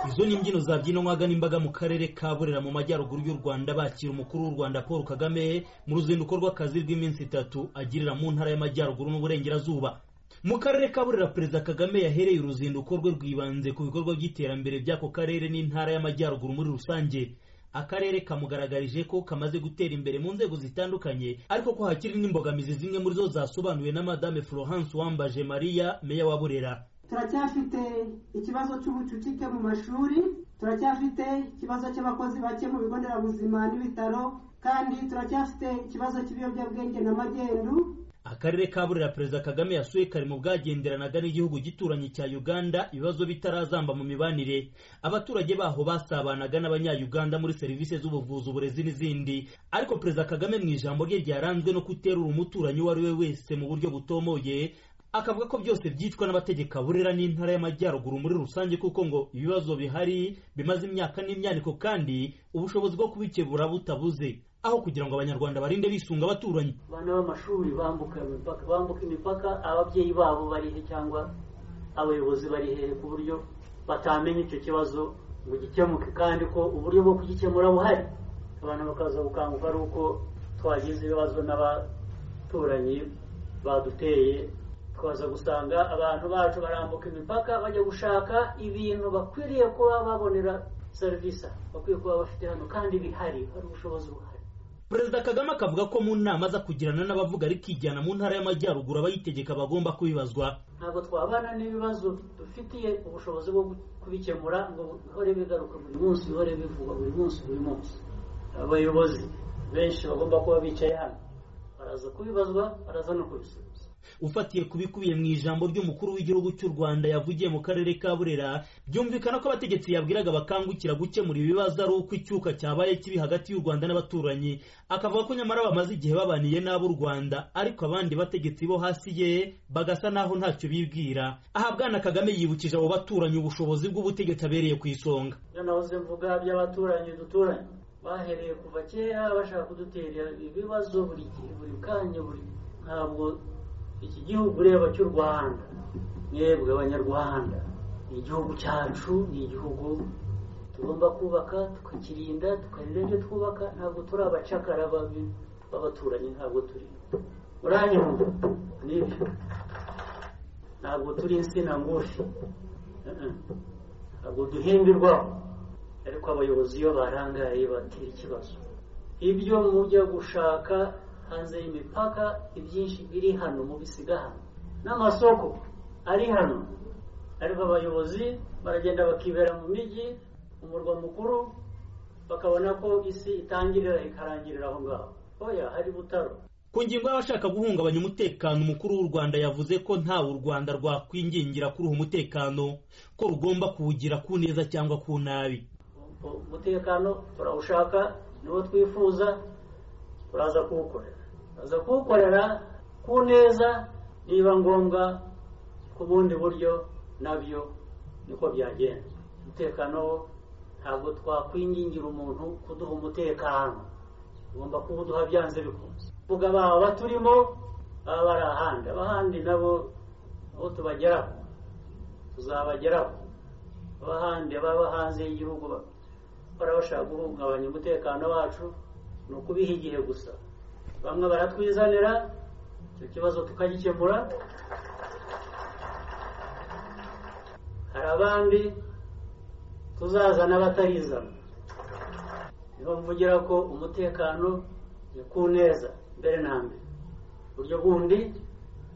izo ni imbyino zabyinwa ahagana imbaga mu karere ka burera mu majyaruguru y'u rwanda bakira umukuru w'u rwanda paul kagame mu ruzinduko rw'akazi rw'iminsi itatu agirira mu ntara y'amajyaruguru n'uburengerazuba mu karere ka burera perezida kagame yahereye uruzinduko rwe rwibanze ku bikorwa by'iterambere by'ako karere n'intara y'amajyaruguru muri rusange akarere kamugaragarije ko kamaze gutera imbere mu nzego zitandukanye ariko ko hakiri n'imbogamizi zimwe muri zo zasobanuwe na madame florence wambaje maria meya wa burera turacyafite ikibazo cy'ubucucike mu mashuri turacyafite ikibazo cy'abakozi bake mu bigo nderabuzima n'ibitaro kandi turacyafite ikibazo cy'ibiyobyabwenge na magendu akarere ka burera perezida kagame yasuye kari mu bwagenderanaga n'igihugu gituranyi cya uganda ibibazo bitarazamba mu mibanire abaturage baho basabanaga n'abanyayuganda muri serivisi z'ubuvuzi uburezi n'izindi ariko perezida kagame mu ijambo rye ryaranzwe no guterura umuturanyi uwo ari we wese mu buryo butomoye akavuga ko byose byicwa n'abategeka burera n'intara y'amajyaruguru muri rusange kuko ngo ibibazo bihari bimaze imyaka n'imyaniko kandi ubushobozi bwo kubikebura butabuze aho kugira ngo abanyarwanda barinde bisunga abaturanyi abana b'amashuri bambuka imipaka bambuka imipaka ababyeyi babo bari he cyangwa abayobozi bari hehe ku buryo batamenya icyo kibazo ngo gikemuke kandi ko uburyo bwo kugikemura buhari abantu bakaza gukanguka ari uko twagize ibibazo n'abaturanyi baduteye tukaza gusanga abantu bacu barambuka imipaka bajya gushaka ibintu bakwiriye kuba babonera serivisi bakwiye kuba bafite hano kandi bihari hari ubushobozi buhari perezida kagame akavuga ko mu nama aza kugirana n'abavuga ariko ijyana mu ntara y'amajyaruguru abayitegeka bagomba kubibazwa ntabwo twabana n'ibibazo dufitiye ubushobozi bwo kubikemura ngo bihore bigaruka buri munsi bihore bivugwa buri munsi buri munsi abayobozi benshi bagomba kuba bicaye hano baraza kubibazwa baraza no kubisubiza ufatiye ku bikubiye mu ijambo ry'umukuru w'igihugu cy'u rwanda yavugiye mu karere ka burera byumvikana ko abategetsi yabwiraga bakangukira gukemura ibibazo ari uko icyuka cyabaye kibi hagati y'u rwanda n'abaturanyi akavuga ko nyamara bamaze igihe babaniye n'ab'u rwanda ariko abandi bategetsi bo hasi ye bagasa naho ntacyo bibwira aha bwana kagame yibukije abo baturanyi ubushobozi bw'ubutegetsi abereye ku isonga nahoze mvuga by'abaturanyi duturanye bahereye kuva kera bashaka kudutera ibibazo buri gihe buri kanya buri ntabwo iki gihugu ureba cy'u rwanda mwebwe abanyarwanda ni igihugu cyacu ni igihugu tugomba kubaka tukakirinda tukarira ibyo twubaka ntabwo turi abacakara babi b'abaturanyi ntabwo turi uranyumva nibyo ntabwo turi insina ngufi ntabwo duhimbirwaho ariko abayobozi iyo barangaye batera ikibazo ibyo mujya gushaka hanze y'imipaka ibyinshi biri hano mu bisiga hano n'amasoko ari hano ariko abayobozi baragenda bakibera mu mijyi mu murwa mukuru bakabona ko isi itangirira ikarangirira aho ngaho oya hari butaro ku ngingo y'abashaka guhungabanya umutekano umukuru w'u rwanda yavuze ko ntawe u rwanda rwakwingingira kuri uwo mutekano ko rugomba kuwugira ku neza cyangwa ku nabi umutekano turawushaka niwo twifuza turaza kuwukorera turaza kuwukorera ku neza niba ngombwa ku bundi buryo nabyo niko byagenda umutekano wo ntabwo twakwingingira umuntu kuduha umutekano tugomba kuwuduha byanze bikunze vuga baba baturimo baba bari ahandi abahandi nabo aho tubageraho tuzabageraho abahandi baba hanze y'igihugu barabashaka guhungabanya umutekano wacu ni ukubiha igihe gusa bamwe baratwizanira icyo kibazo tukagikemura hari abandi tuzazana batarizana niho mvugira ko umutekano ni ku neza mbere na mbere uburyo bundi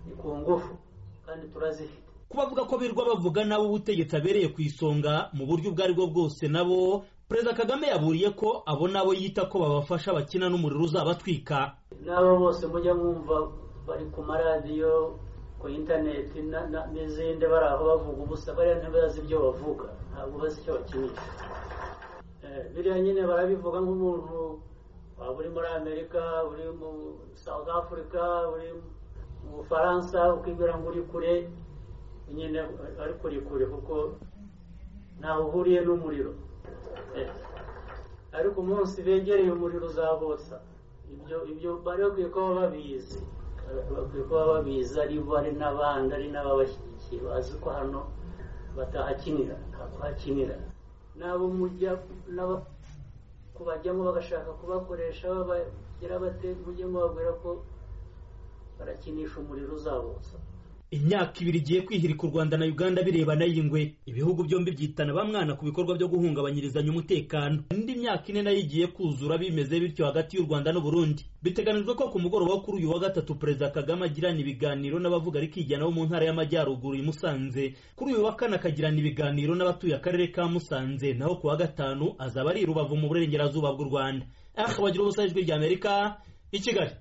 ni ku ngufu kandi turazifite kubavuga ko birirwa bavuga nabo ubutegetsi abereye ku isonga mu buryo ubwo aribwo bwose nabo perezida kagame yaburiye ko abo nabo yita ko babafasha bakina n'umuriro uzabatwika n'abo bose mujya mwumva bari ku maradiyo ku interineti n'izindi bari aho bavuga ubusa bariya ntibazi ibyo bavuga ntabwo bazi icyo bakinisha biriya nyine barabivuga nk'umuntu waba uri muri amerika uri mu south africa uri mu bufaransa ukibwira ngo uri kure nyine ari kure kure kuko ntawe uhuriye n'umuriro ariko umunsi begereye umuriro uzabotsa ibyo ibyo bari bakwiye kuba babizi bakwiye kuba babizi ari bo ari n'abandi ari n'ababashyigikiye bazi ko hano batahakinira ntabwo hakinira n'abo mujya n'aba kubajyamo bagashaka kubakoresha babagira bate mujye mubabwira ko barakinisha umuriro uzabotsa imyaka ibiri igiye kwihirika u rwanda na uganda birebana y'ingwe ibihugu byombi byitana ba mwana ku bikorwa byo guhungabanyirizanya umutekano indi myaka ine nayo igiye kuzura bimeze bityo hagati y'u rwanda n'uburundi biteganijwe ko ku mugoroba wo kuri uyu wa gatatu perezida kagame agirana ibiganiro n'abavuga rikijyana bo mu ntara y'amajyaruguru i musanze kuri uyu wa kane akagirana ibiganiro n'abatuye akarere ka musanze naho ku wa gatanu azaba ari i rubavu mu burengerazuba bw'u rwanda aho bagira ubusajwi ry'amerika i kigali